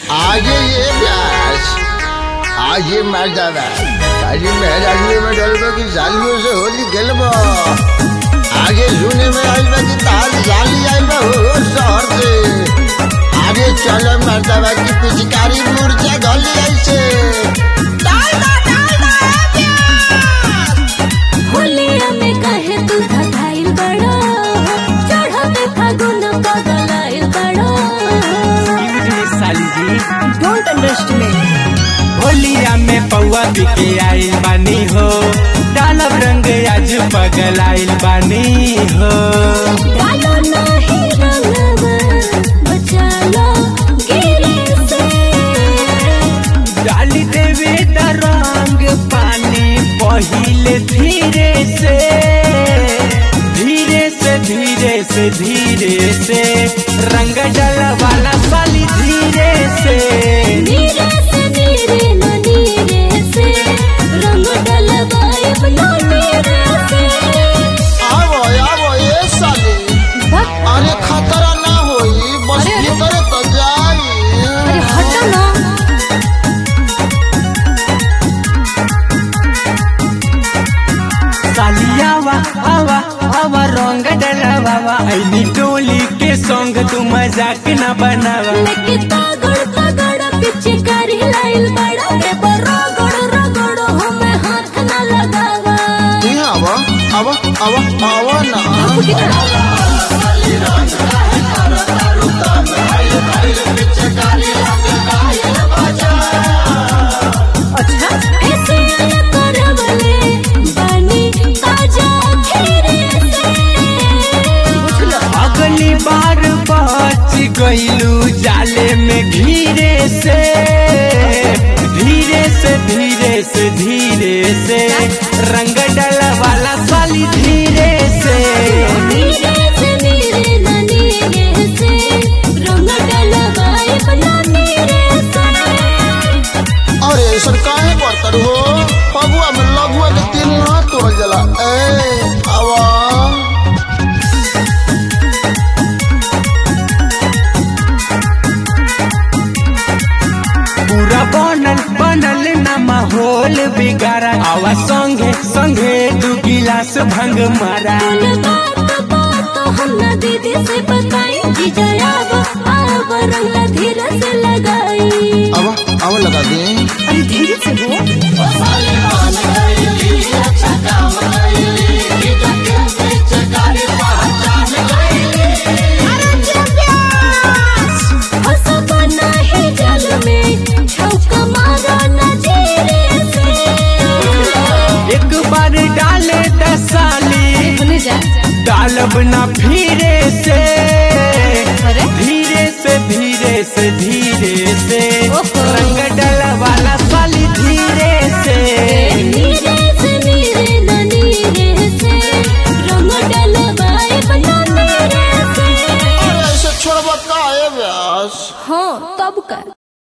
आगे ये व्यास आगे मर्दावा ताजी मेहरानी में डलबो की सालियों से होली खेलबो आगे सुने में आइल बा की ताल जाली आइल बा हो हो शहर से आगे चलो मर्दावा की पिचकारी मूर्छा गली ऐसे डाल दो डाल दो होलिया में कहे तू धधाइल बड़ो चढ़ते फागुन पगलाइल बड़ो Excuse me, साली जी डोंट अंडरस्टैंड होलिया में पौआ बिके आइल बानी हो डालब रंग आज पगल आइल बानी हो डालो नाही रंगवा बचा लो गिरे से डाली देवे द रंग पानी पहिले धीरे से धीरे से धीरे से धीरे से रंग डल वाला साली धीरे से नीरे से नीरे न नीरे से रंग डलवाए बना नीरे से आवो आवो ये साली भक अरे खतरा ना होई बस अरे, अरे। भीतर तो जाई अरे हटो ना सालियावा आवा आवा रंग डलवावा ऐनी टोली के संग तू मजाक न बनावा लेके तागड़ तागड़ पीछे करी लाइल बड़ा रे रगड़ रगड़ हमें हाथ ना लगावा यहाँ आवा आवा आवा आवा ना अच्छा ऐसे न करवले बनी ताजा खीरे से बुझलो अगली बार बच गईलू जाले में घीरे से धीरे से धीरे से धीरे से रंग डल वाला साली धीरे से नीरे से नीरे न नीरे से रंग डलवाए बना नीरे से अरे सर काहे बर्तर हो फगुआ में लघुआ के तीन हाथ तोड़ जला ए आवा पूरा बनल बनल ना माहौल बिगाड़ा आवा संगे संगे दू गिलास भंग मारा बात बात हम ना दीदी से बताई जीजा आव आव रंग धीरे से लगाई आवा आवा लगा दे अरे धीरे से हो फंसबना है जल में छौका मारो न जीरे से एक बार डाले दसाली सुन जा डालब ना फिरे से अरे धीरे से धीरे से धीरे से ओहो। रंग डल वाला साली धीरे से नीरे से नीरे न नीरे से रंग डलवाए बना नीरे से अरे ऐसे छोड़बा काहे व्यास हाँ तब का